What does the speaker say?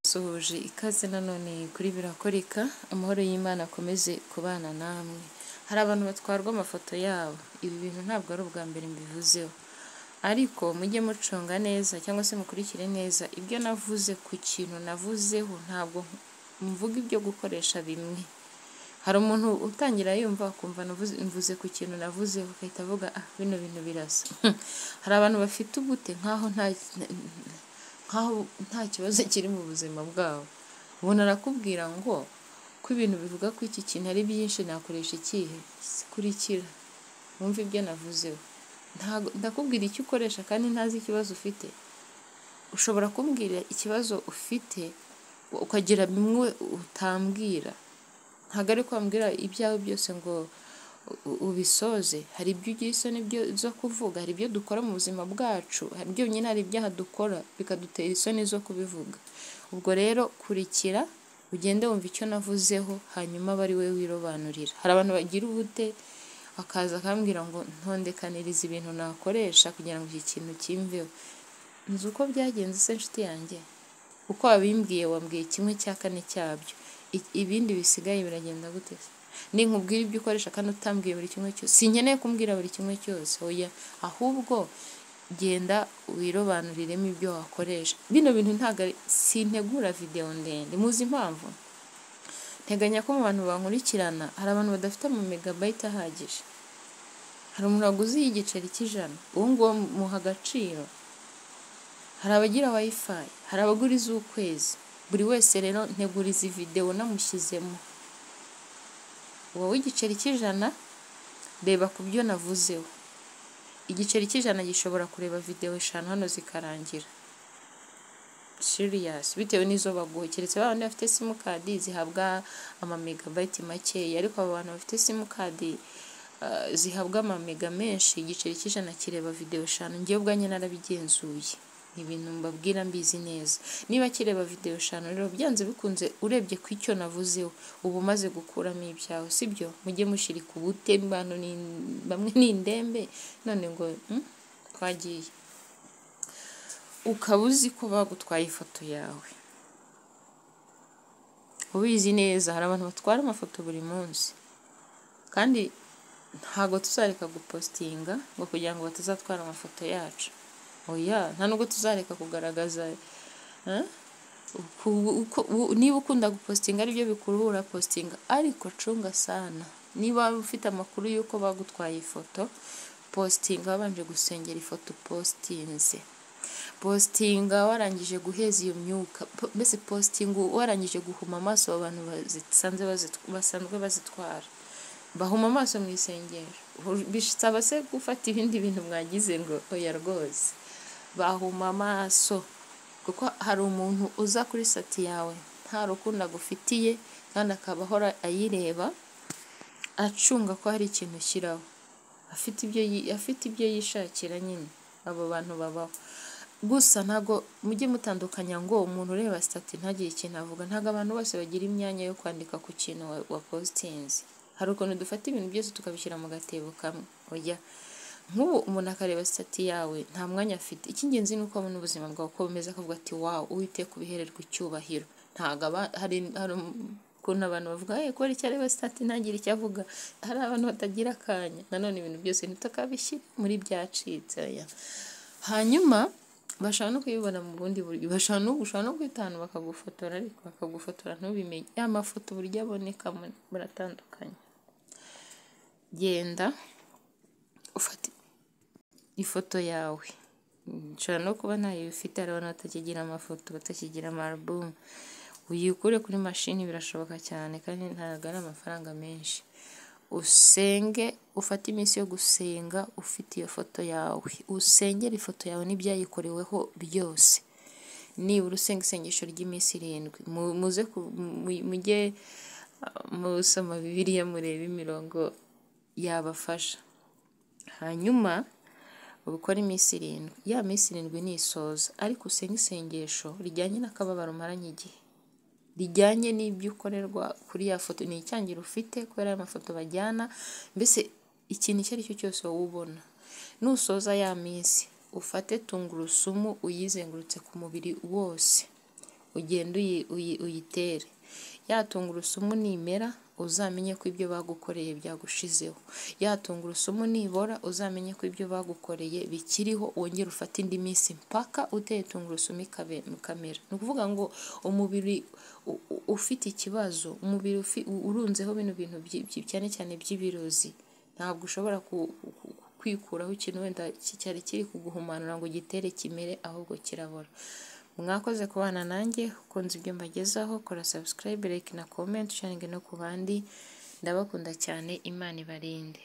dusohoje ikaze nanone kuri birakoreka amahoro y'Imana akomeze kubana namwe hari abantu batwarwa amafoto yabo ibi bintu ntabwo ari ubwa mbere mbivuzeho ariko mujye mucunga neza cyangwa se mukurikire neza ibyo navuze ku kintu navuzeho ntabwo mvuga ibyo gukoresha bimwe hari umuntu utangira yumva akumva mvuze ku kintu navuze agahita avuga ah bino bintu birasa hari abantu bafite ubute nkaho nta nkaho nta kibazo kiri mu buzima bwabo ubona arakubwira ngo ko ibintu bivuga ko iki kintu ari byinshi nakoresha ikihe kurikira wumve ibyo navuzeho ndakubwira icyo ukoresha kandi ntazi ikibazo ufite ushobora kumbwira ikibazo ufite ukagira bimwe utambwira ntabwo ari kwambwira ibyawe byose ngo ubisoze hari ibyo ugira isoni zo kuvuga hari ibyo dukora mu buzima bwacu hari byonyine hari ibyaha dukora bikadutera isoni zo kubivuga ubwo rero kurikira ugende wumva icyo navuzeho hanyuma aba ari we wirobanurira hari abantu bagira ubute akaza akambwira ngo ntondekanirize ibintu nakoresha kugira ngo iki kintu kimveho nzi uko byagenze se inshuti yanjye uko wabimbwiye wambwiye kimwe cya kane cyabyo ibindi bisigaye biragenda gute ni nkubwira ibyo ukoresha kandi utambwiye buri kimwe cyose sinkeneye kumbwira buri kimwe cyose oya ahubwo genda wirobanuriremo ibyo wakoresha bino bintu ntabwo sintegura videwo ndende muzi impamvu nteganya ko mu bantu bankurikirana hari abantu badafite ama megabayiti ahagije hari umuntu waguze igiceri cy'ijana uwo nguwo muha agaciro hari abagira wayifayi hari abagura iz'ukwezi buri wese rero ntegura izi videwo namushyizemo wowe igiceri cy'ijana reba ku byo navuzeho igiceri cy'ijana gishobora kureba videwo eshanu hano zikarangira siriyasi bitewe n'izo baguha keretse ba bandi bafite simukadi zihabwa amamegabayiti makeya ariko abo bantu bafite simukadi zihabwa amamega menshi igiceri cy'ijana kireba videwo eshanu ngewe ubwanjye narabigenzuye ibintu mbabwira mbizi neza niba kireba videwo eshanu rero byanze bikunze urebye ku icyo navuzeho uba umaze gukuramo ibyawe sibyo mujye mushyira ku bute bamwe ni indembe none ngo twagiye ukaba uzi ko bagutwaye ifoto yawe ubizi neza hari abantu batwara amafoto buri munsi kandi ntabwo tuzareka gupositinga ngo kugira ngo batazatwara amafoto yacu oya nta nubwo tuzareka kugaragaza niba ukunda gupositinga aribyo bikuruhura positinga ariko cunga sana niba ufite amakuru y'uko bagutwaye ifoto positinga wabanje gusengera ifoto upositinze positinga warangije guheza iyo myuka mbese positinga warangije guhuma amaso abantu basanzwe bazitwara bahuma amaso mu isengero bisaba se gufata ibindi bintu mwagize ngo oya rwose bahuma amaso kuko hari umuntu uza kuri sati yawe nta rukundo agufitiye kandi akaba ahora ayireba acunga ko hari ikintu ushyiraho afite ibyo yishakira nyine abo bantu babaho gusa ntabwo mujye mutandukanya ngo umuntu ureba sitati ntagire ikintu avuga ntabwo abantu bose bagira imyanya yo kwandika ku kintu wa positinzi hari ukuntu dufata ibintu byose tukabishyira mu gatebo kamwe ujya nk'ubu umuntu akareba sitati yawe nta mwanya afite icy'ingenzi ni uko abona ubuzima bwawe uko bumeze akavuga ati wawu uhite kubihererwa icyubahiro ntabwo hari ukuntu abantu bavuga hey kubera icyo areba sitati ntagire icyo avuga hari abantu batagira akanya nanone ibintu byose ntitukabishyire muri byacitse hanyuma bashobora no kuyibona mu bundi buryo bashobora no gushobora no kwita ahantu bakagufotora ariko bakagufotora ntubimenye ya mafoto uburyo aboneka muratandukanye genda ufata ifoto yawe nshobora no kuba ntayo ufite hari abantu batakigira amafoto batakigira amarubumu uyikure kuri mashini birashoboka cyane kandi ntabwo ari amafaranga menshi usenge ufate iminsi yo gusenga ufite iyo foto yawe usengere ifoto yawe n'ibyayikoreweho byose nibura usenga isengesho ry'iminsi irindwi muze mujye musoma bibiriya murebe imirongo yabafasha hanyuma ubukora iminsi irindwi ya minsi irindwi nisoza ariko usenge isengesho rijyanye n'akababaro umaranye igihe rijyanye n'ibyo ukorerwa kuri ya foto ni icyangiro ufite kubera ayo mafoto bajyana mbese ikintu icyo ari cyo cyose wowe ubona nusoza ya minsi ufate tungurusumu uyizengurutse ku mubiri wose ugende uyi- uyi- uyitere ya tungurusumu nimera uzamenye ko ibyo bagukoreye byagushizeho ya tungurusumu nibora uzamenye ko ibyo bagukoreye bikiriho wongere ufate indi minsi mpaka uteye tungurusumu ikabe- ikamera ni ukuvuga ngo umubiri u- u- ufite ikibazo umubiri ufi- u- urunzeho bino bintu byi- byi- cyane cyane by'ibirozi ntabwo ushobora ku- ku- kwikuraho ikintu wenda ki- cyari kiri kuguhumanura ngo gitere kimere ahubwo kirabora mwakoze kubana nanjye ukunze ibyo mbagezaho kora subscribe like na comment sharingi no ku bandi ndabakunda cyane imana ibarinde